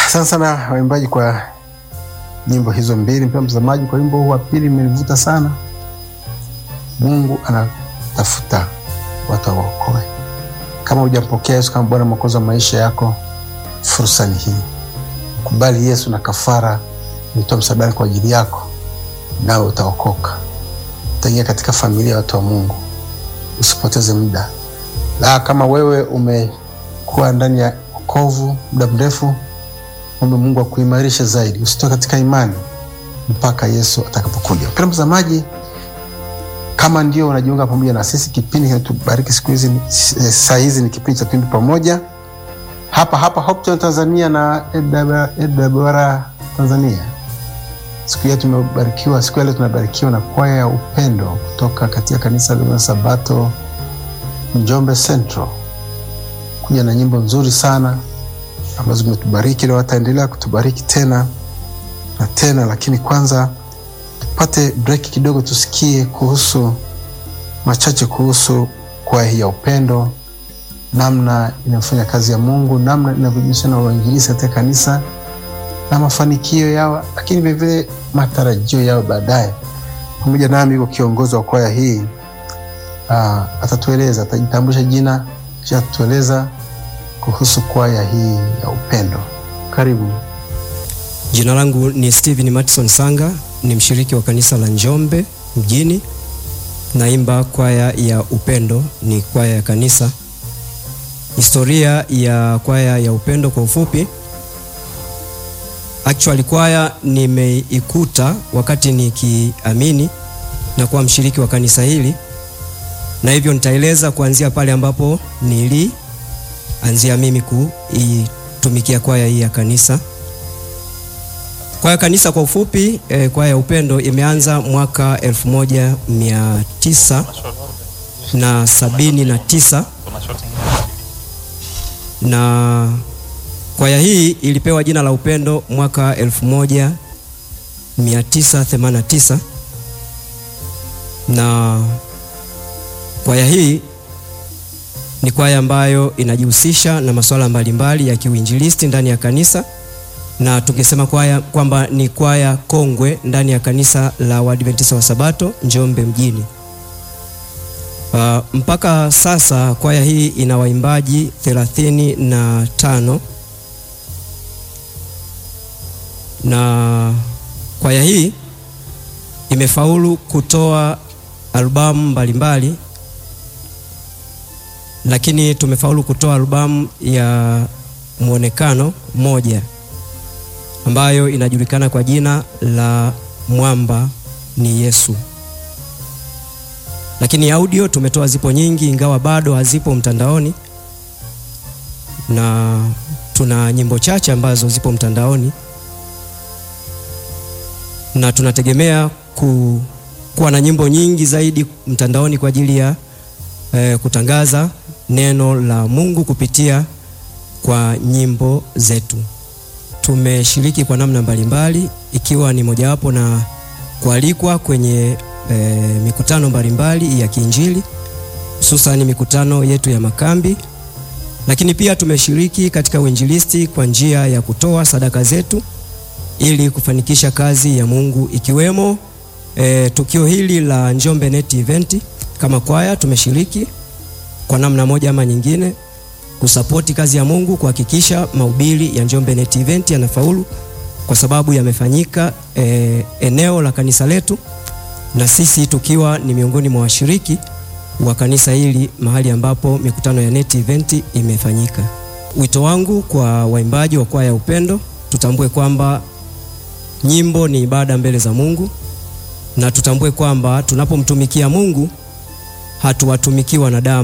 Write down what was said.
Asante sana waimbaji kwa nyimbo hizo mbili. Mpendwa mtazamaji, kwa wimbo huu wa pili imenivuta sana. Mungu anatafuta watu awaokoe. Kama hujampokea Yesu kama Bwana Mwokozi wa maisha yako, fursa ni hii. Kubali Yesu na kafara nitoa msalabani kwa ajili yako, nawe utaokoka, utaingia katika familia ya watu wa Mungu. Usipoteze muda. La, kama wewe umekuwa ndani ya wokovu muda mrefu, ombe Mungu akuimarishe zaidi, usitoke katika imani mpaka Yesu atakapokuja. Mpendwa mtazamaji, kama ndio unajiunga pamoja na sisi, kipindi kinatubariki siku hizi, saa hizi ni kipindi cha Twimbi Pamoja hapa hapa Hope Channel Tanzania na AWR Tanzania. Siku ya tumebarikiwa, siku ya leo tunabarikiwa na kwaya ya upendo kutoka katika kanisa la Sabato Njombe Central, kuja na nyimbo nzuri sana ambazo zimetubariki leo, wataendelea kutubariki tena na tena, lakini kwanza tupate break kidogo, tusikie kuhusu machache kuhusu kwaya hii ya upendo, namna inafanya kazi ya Mungu, namna inavyojihusisha na uinjilisti katika kanisa na mafanikio yao, lakini vilevile matarajio yao baadaye. Pamoja nami yuko kiongozi wa kwaya hii uh, atatueleza, atajitambulisha jina kisha atatueleza kuhusu kwaya hii ya upendo. Karibu. Jina langu ni Steven Matson Sanga, ni mshiriki wa kanisa la Njombe mjini. Naimba kwaya ya upendo, ni kwaya ya kanisa. Historia ya kwaya ya upendo kwa ufupi, actually kwaya nimeikuta wakati nikiamini na kuwa mshiriki wa kanisa hili, na hivyo nitaeleza kuanzia pale ambapo nilianzia mimi kuitumikia kwaya hii ya kanisa. Kwaya kanisa kwa ufupi eh, kwaya ya upendo imeanza mwaka 1979 na sabini na tisa na kwaya hii ilipewa jina la upendo mwaka 1989 na kwaya hii ni kwaya ambayo inajihusisha na masuala mbalimbali ya kiuinjilisti ndani ya kanisa na tukisema kwaya kwamba ni kwaya kongwe ndani ya kanisa la Waadventista wa Sabato Njombe mjini. Uh, mpaka sasa kwaya hii ina waimbaji thelathini na tano na kwaya hii imefaulu kutoa albamu mbalimbali, lakini tumefaulu kutoa albamu ya mwonekano moja ambayo inajulikana kwa jina la Mwamba ni Yesu. Lakini audio tumetoa zipo nyingi, ingawa bado hazipo mtandaoni, na tuna nyimbo chache ambazo zipo mtandaoni, na tunategemea ku, kuwa na nyimbo nyingi zaidi mtandaoni kwa ajili ya eh, kutangaza neno la Mungu kupitia kwa nyimbo zetu. Tumeshiriki kwa namna mbalimbali ikiwa ni mojawapo na kualikwa kwenye e, mikutano mbalimbali ya kiinjili hususani mikutano yetu ya makambi, lakini pia tumeshiriki katika uinjilisti kwa njia ya kutoa sadaka zetu ili kufanikisha kazi ya Mungu ikiwemo e, tukio hili la Njombe Net Event. Kama kwaya tumeshiriki kwa namna moja ama nyingine kusapoti kazi ya Mungu kuhakikisha mahubiri ya Njombe Net Event yanafaulu kwa sababu yamefanyika e, eneo la kanisa letu na sisi tukiwa ni miongoni mwa washiriki wa kanisa hili mahali ambapo mikutano ya Net Event imefanyika. Wito wangu kwa waimbaji wa kwaya ya upendo, tutambue kwamba nyimbo ni ibada mbele za Mungu na tutambue kwamba tunapomtumikia Mungu hatuwatumiki wanadamu.